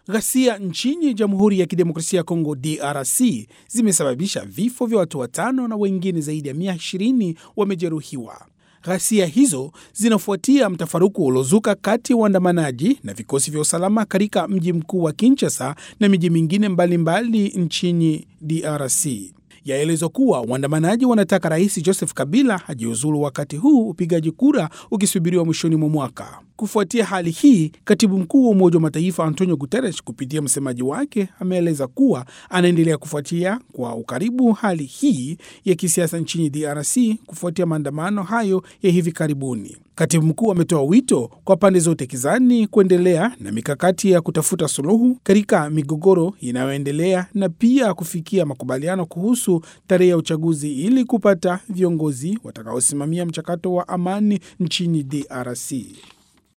Ghasia nchini Jamhuri ya Kidemokrasia ya Kongo DRC zimesababisha vifo vya watu watano na wengine zaidi ya mia ishirini wamejeruhiwa. Ghasia hizo zinafuatia mtafaruku uliozuka kati ya waandamanaji na vikosi vya usalama katika mji mkuu wa Kinshasa na miji mingine mbalimbali nchini DRC. Yaelezwa kuwa waandamanaji wanataka Rais Joseph Kabila ajiuzulu wakati huu upigaji kura ukisubiriwa mwishoni mwa mwaka. Kufuatia hali hii, katibu mkuu wa Umoja wa Mataifa Antonio Guterres kupitia msemaji wake ameeleza kuwa anaendelea kufuatia kwa ukaribu hali hii ya kisiasa nchini DRC kufuatia maandamano hayo ya hivi karibuni. Katibu mkuu ametoa wito kwa pande zote kizani kuendelea na mikakati ya kutafuta suluhu katika migogoro inayoendelea na pia kufikia makubaliano kuhusu tarehe ya uchaguzi ili kupata viongozi watakaosimamia mchakato wa amani nchini DRC.